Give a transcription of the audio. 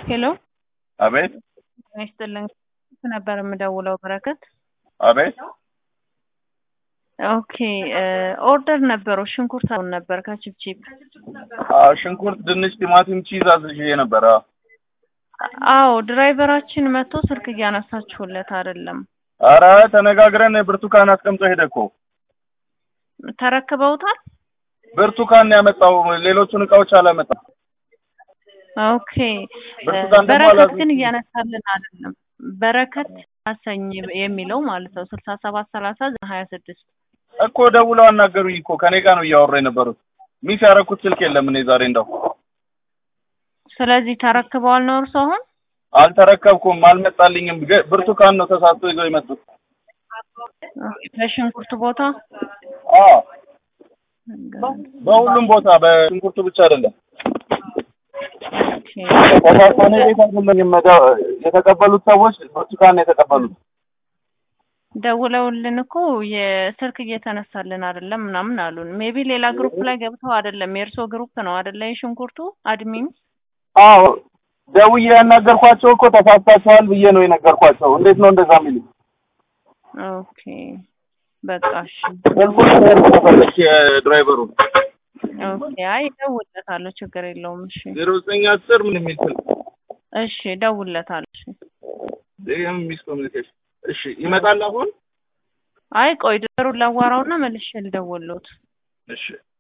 ሄሎ አቤት ጤና ይስጥልኝ ነበር የምደውለው በረከት አቤት ኦኬ ኦርደር ነበረው ሽንኩርት አሁን ነበር ከቺፕቺፕ አዎ፣ ሽንኩርት፣ ድንች፣ ቲማቲም፣ ቺዝ አዝዤ ነበረ። አዎ ድራይቨራችን መጥቶ ስልክ እያነሳችሁለት አይደለም አረ ተነጋግረን ብርቱካን አስቀምጦ ሄደ እኮ ተረክበውታል ብርቱካን ነው ያመጣው። ሌሎቹን እቃዎች አላመጣም። ኦኬ ብርቱካን ደግሞ በረከት አላዝም። ግን እያነሳልን አይደለም በረከት አሰኝ የሚለው ማለት ነው ስልሳ ሰባት ሰላሳ ሀያ ስድስት እኮ ደውለው አናገሩኝ እኮ ከኔ ጋር ነው እያወሩ የነበሩት። ሚስ ያደረኩት ስልክ የለም እኔ ዛሬ እንደው ስለዚህ ተረክበዋል ነው እርሱ አሁን አልተረከብኩም፣ አልመጣልኝም። ገ- ብርቱካን ነው ተሳስቶ ይዘው የመጡት። በሽንኩርት ቦታ አዎ በሁሉም ቦታ በሽንኩርቱ ብቻ አይደለም። ኦኬ ተሳስቶ እኔ ቤት አይደለም መደ- የተቀበሉት ሰዎች ብርቱካን ነው የተቀበሉት። ደውለውልን እኮ የስልክ እየተነሳልን አይደለም ምናምን አሉን። ሜቢ ሌላ ግሩፕ ላይ ገብተው አይደለም የእርሶ ግሩፕ ነው አይደለ? የሽንኩርቱ አድሚን አዎ ደውዬ ያናገርኳቸው እኮ ተሳስታችኋል ብዬ ነው የነገርኳቸው። እንዴት ነው እንደዛ የሚሉ ኦኬ በቃ እሺ ስልኩን ተፈለች የድራይቨሩ ኦኬ አይ እደውልለታለሁ ችግር የለውም እሺ ዜሮ ዘጠኝ አስር ምን የሚል ስልክ እሺ እደውልለታለሁ እሺ ይህም ሚስ ኮሚኒኬሽን እሺ ይመጣል አሁን አይ ቆይ ድሩን ላዋራውና መልሼ ልደውልሎት እሺ